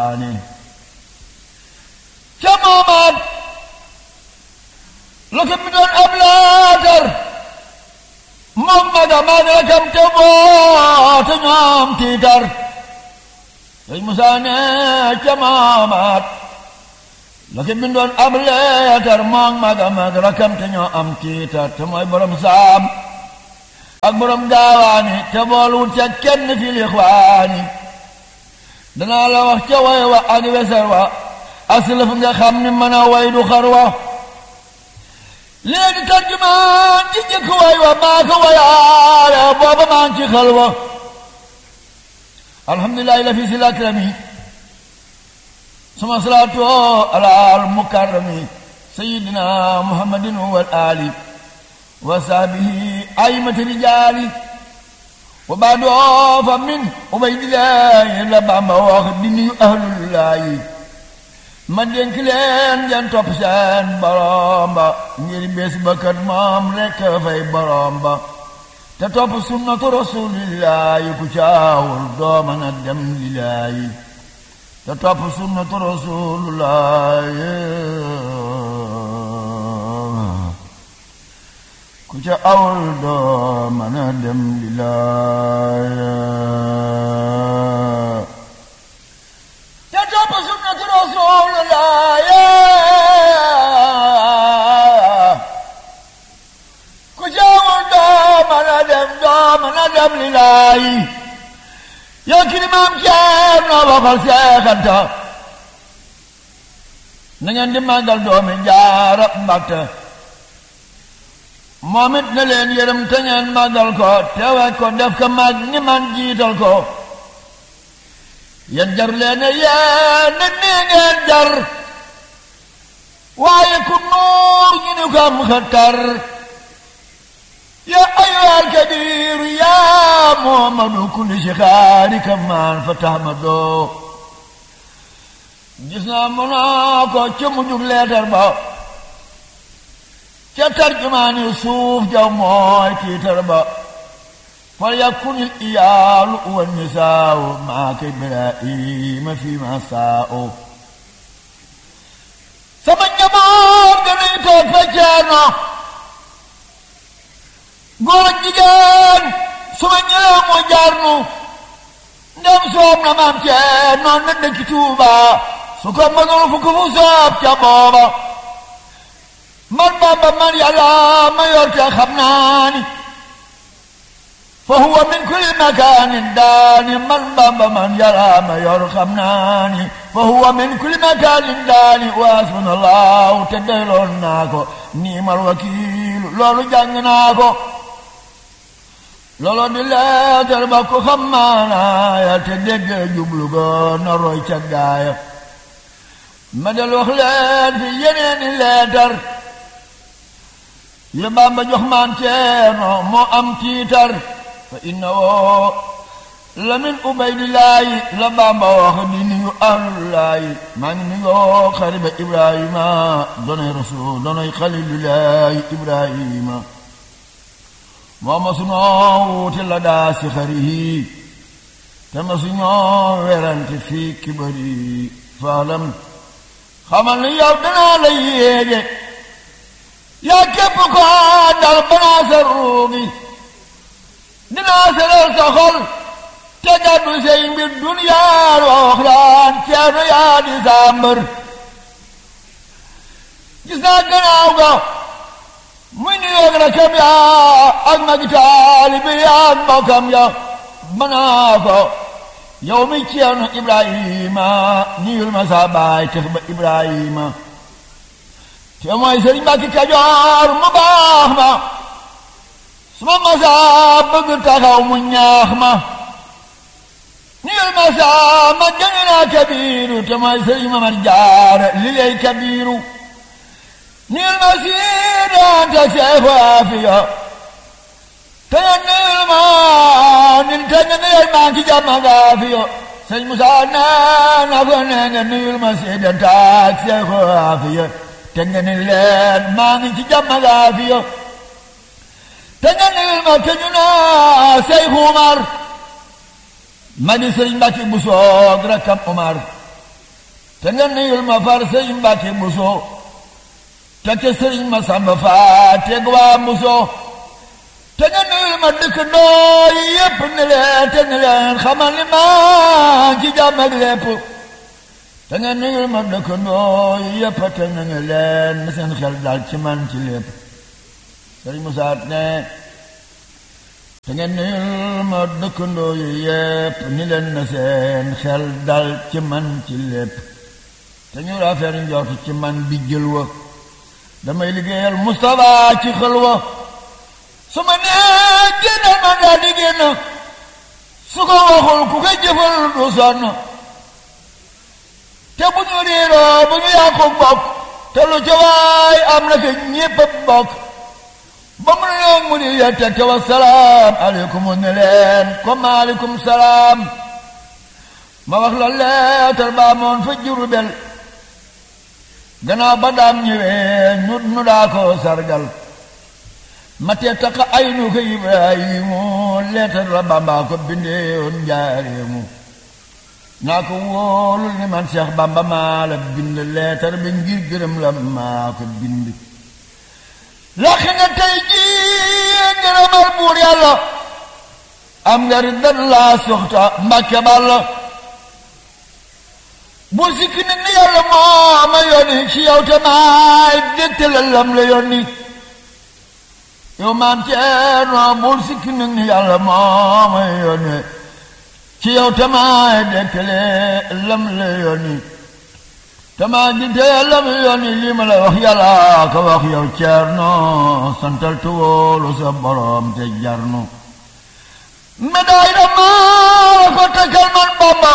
ixwaani ca moomaat la ko mi doon ab laatar moom maga maag rakam te boote ñoom tiitar sëñ Musaa ne ca moomaat la ko bindoon ab leetar moom maga maag rakam te ñoo am tiitar te mooy borom saam ak borom gaawaani te boolwut ca kenn fi lixwaani danaa la wax ca way wa ak weser wa aslaf nga xam ni mën a way du xar wa léegi tarjumaan ci jëkk way wa maa ko wayaale booba maa ngi ci xel wa alhamdulilahi la fi si lakrami suma salaatu ala al mukarrami sayidina muhammadin wal ali wa sahbihi aymati rijaali wa baadoo fa min ubaydillahi la bamba wax di nuyu ahlullahi ma dénk leen ngeen topp seen borom ba ngir bés ba kat moom rekk fay borom ba te topp sunnatu rasulillahi ku caawul doo mën a dem lillahi te topp sunnatu rasulillahi ku ca awul doo mën a dem lillahi te topp sunnatu rasulillahi ku ca awul doo mën a dem doo mën a dem lillahi yow ki ni maam ceer noo waxal seexanta na ngeen di màggal doomi jaara mbàtte moom it na leen yërëm te ngeen màggal ko teewe ko def ko mag ni man jiital ko yéen jar leen yéen nit nii ngeen jar waaye ku nuur ñu ni ko am xëttar ya ayyuhal kabiir yaa muhammadu kulli shixaari kamaan fa tahmadoo gis naa mënoo ko ca mujjug leetar ba ca tarjumaani suuf jaw mooy tiitar ba fal yakunil iyaalu wa nisaaw maaka ibrahima fi ma saaw sama njaboot danañ toog fa ceerno góor ak jigéen su ma ñëwee mu jaarnu ndem soob na maam ceerno na dëkki Tuuba su ko mënul fu ko fu soob ca booba man Bamba man yàlla ma yor te xam naa ni fa huwa min kulli makaanin daani man Bamba man yàlla ma yor xam naa ni fa huwa min kulli makaanin daani wa hasbunallahu te doyloon naa ko niimal wakiilu loolu jàng naa ko loolu di leetar ba ko xam maanaaya te dégg jublu go na roy ca gaaya ma del wax leen fi yeneeni leetar yi Bamba jox maan ceerno moo am tiitar fa inna woo la min ubaydillaahi la Bamba wax di nuyu ahlullaahi maa ngi nuyoo xariba ibrahima donoy rasul donoy xalilullaahi ibrahima moo ma sunoo wuute la daa si xarihi te ma suñoo werante fii kibari faalam xamal ni yow danaa la yéege yaa képp ko dal banaa sa ruugi dinaa seral sa xol te gàddu say mbir duniyaa rooxraan ceerno yaa di sàmbër gis naa gannaaw ga muy ni yoog rakam ya ak magi taalibi ya ak mbokkam ya banaa ko yow mi ceerno ibrahima niyul ma sa baay tex ba ibrahima te mooy sëriñ Mbàkke Kajoor mu baax ma su ma masaa bëgg taxaw mu ñaax ma niyul masaa ma jëng naa kabiiru te mooy sëriñ Mamar Jaara li lay kabiiru niyul ma siidaan te seexu aafiya te nga niyul ma nin te nga niyul ma ki jàmma gaafiya sëriñ Musaa nee na ko nee nga niyul ma siidaan te seexu aafiya te nga ni leen maa ngi ci jàmm laafiya te nga ni ma te ñu naa Seyxu Umar ma di sëriñ Mbàkke bu soog rakkam Umar te nga nuyul ma far sëriñ Mbàkke Buso te ca sëriñ ma Samba Faa teg waa Buso te nga nuyul ma dëkkandoo yi yépp ni leen te ni leen xamal ni ma ci jàmm ak lépp te nga nuyul ma dëkkandoo yi yépp te na nga leen na seen xel dal ci man ci lépp sëriñ Musaa ne te nga nuyul ma dëkkandoo yi yépp ni leen na seen xel dal ci man ci lépp te ñu rafet njort ci man bi jël wa damay liggéeyal Moustapha ci xel wa su ma nee génnal ma daal di génn su ko waxul ku koy jëfal du sonn te bu ñu réeroo bu ñu yàqu bokk te lu ca waay am na ko ñépp a bokk ba mu ne mu di yette te wa salaam aleykum ne leen comme aleykum salaam ma wax la leetar baa moon fa Jurbel gannaaw ba daam ñëwee ñu nu daa ko sargal ma te taqa ay nu ko Ibrahimu leetar la Bamba ko bindeewoon njaareemu naa ko wóolul ni man Cheikh Bamba maa la bind leetar bi ngir gërëm la maa ko bind lax nga tey jii ngërëmal buur yàlla am nga riddan laa soxta Mbàkke Balla bu sikki nit ni yàlla moo ma yónni ci yow te maay dégtale lam la yónni yow maam Ceerno bul sikki nit ni yàlla moo ma yónni ci yow te maay dégtale lam la yónni te maa dégtale lam la yónni lii ma la wax yàlla ko wax yow Ceerno santal te wóolu sa borom te jarnu médaille da maa ko takkal man Bamba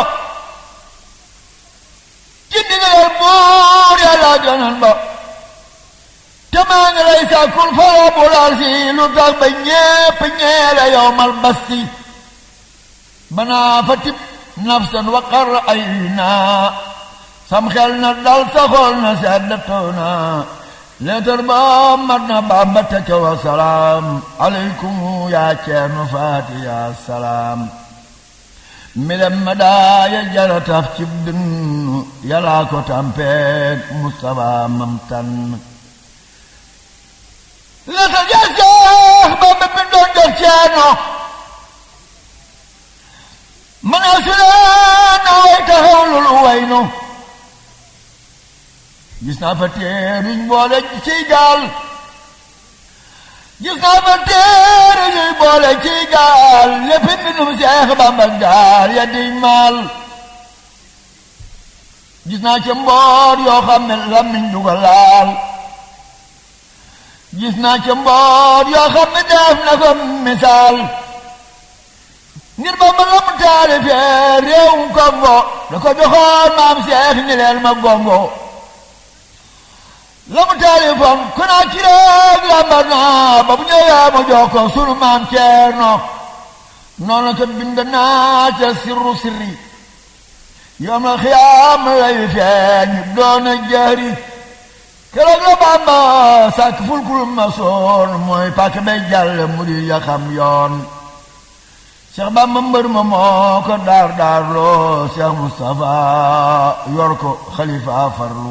ci ndigalal buur yàlla jonan ba te maa ngi lay sàkkul fara bu laal si lu tax ba ñépp ñeele yow mal basti banaa fa tib nafsan wa qar ay naa sam xel na dal saxool na seddatoo na leetar ba mat na Bamba teke wa salaam aleykum yaa ceerno faati yaa salaam milem ma daaya jara taf cib dënn yàllaa ko tampeek Mustafa mam tànn la ta jaseex ba ba bindoon jox ceerno man a sulee na way taxawlul waynu gis naa fa teeruñ boole ciy gaal gis naa fa teere ñuy boole ci gaal lépp mbindum Seex Bamba gaal ya di maal gis naa ca mboor yoo xam ne lamiñ du ko laal gis naa ca mboor yoo xam ne def na ko misaal ngir Bamba la mu taalifee réewum Kongo da ko joxoon maam Seex ni leen ma gongo la mu taalifoon ku naa ci rek lambar naa ba bu ñëwee ma jox ko sunu maam Ceerno noonu ko bind naa ca sirru sirri yoom la xiyaam lay feeñ doon a jëri keroog la Bàmba sàkk fulkul ma soon mooy pàkk bay jàll mu di ya xam yoon Cheikh Bàmba mbër ma moo ko daar daar loo Cheikh Moustapha yor ko xalifa farlu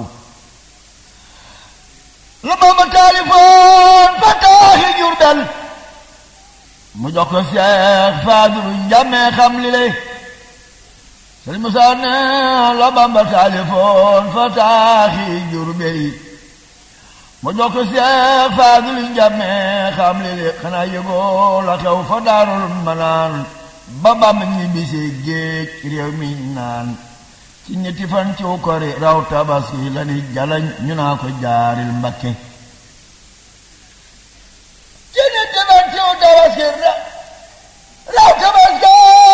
la Bamba taalifoon fa taaxi Jurbel mu jox ko Seex Faadilu njàmmee xam li lay Sëriñ Musaa ne la Bamba taalifoon fa taaxi Jurbel mu jox ko Seex Faadilu njàmmee xam li lay xanaa yëgoo la xew fa Daarul Manaan ba Bamba ñibbisee géej réew mi naan ci ñetti fan ci kori raw tabaski la ni jalañ ñu naa ko jaaril mbakke ci ñetti fan ci tabaski raw tabaski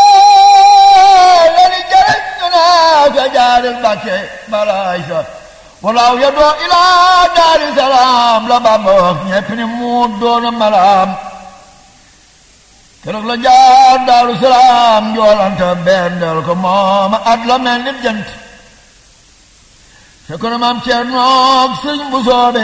la ni jalañ ñu naa ko jaaril mbakke balaay sa walaaw ya doo ilaa daari salaam la Bamba wax ñepp ni mu doona malaam keroog la jaar daaru salaam njoolanta bendel ko mooma at la mel ni jant fekk na maam Ceernoog sëñ bu soobe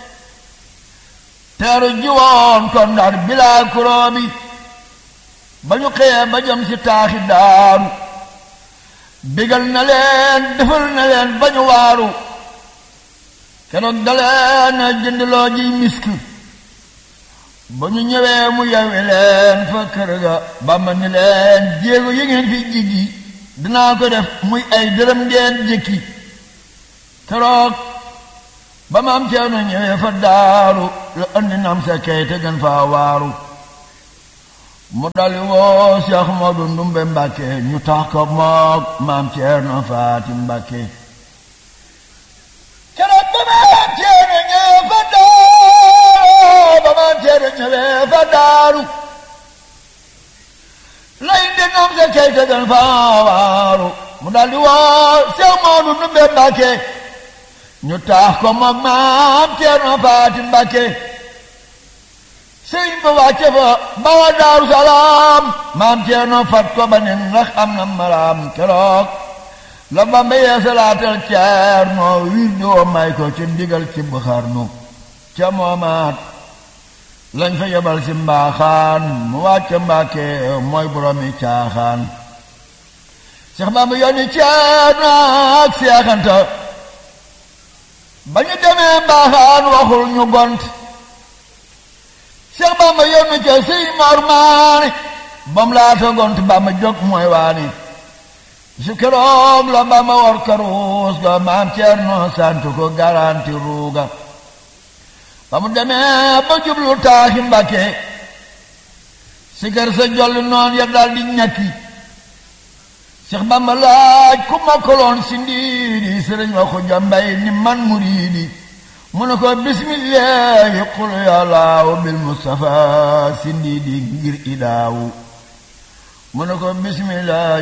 teeru jiwoon kon ndar bilaa kuroobi ba ñu xëyee ba jëm si taaxi daaru bégal na leen defal na leen ba ñu waaru keroog daleen a jëndloo ji misk ba ñu ñëwee mu yewi leen fa kër ga Bàmba ni leen jéego yi ngeen fi jiggi dinaa ko def muy ay dërëm ngeen jëkki keroog ba ma am ceerno ñëwee fa daaru la andi nam sa kay te gën faa waaru mu dali woo Cheikh Modou Ndumbe Mbàkke ñu tax ko moog maam ceerno Faati Mbàkke keroog ba ma am ceerno ñëwee fa daaru ba ma am ceerno ñëwee fa daaru lay di nam sa kay te gën faa waaru mu dali woo Cheikh Modou Ndumbe Mbàkke ñu taax ko moom maam Ceerno Faati Mbàkke sëriñ ba wàcce fa bawa Daaru Salaam maam Ceerno fat ko ba nen ndax am na maraam keroog la Bamba yeesalaatal Ceerno wir doo may ko ci ndigal ci Buxarnu ca moomaat lañ fa yebal si mbaaxaan mu wàcce Mbàkke mooy boroomi caaxaan Seex Bamba yónni Ceerno ak seexanta ba ñu demee mbaaxaan waxul ñu gont Seex Bamba yónni ca sëñ Mor Maane bam laata gont Bamba jóg mooy waani su keroog la Bamba war karuus ga maam Ceerno sant ko garanti ruuga ba mu demee ba jublu taaxi Mbàkke si kër sa jolli noon ya dal di ñakki Seex Bamba laaj ku mokkaloon si ndiidi sëriñ wa ko jambay ni man muriidi mu ne ko bismillahi qul yàllaaw bil mustafa si ndiidi ngir idaawu mu ne ko bismillahi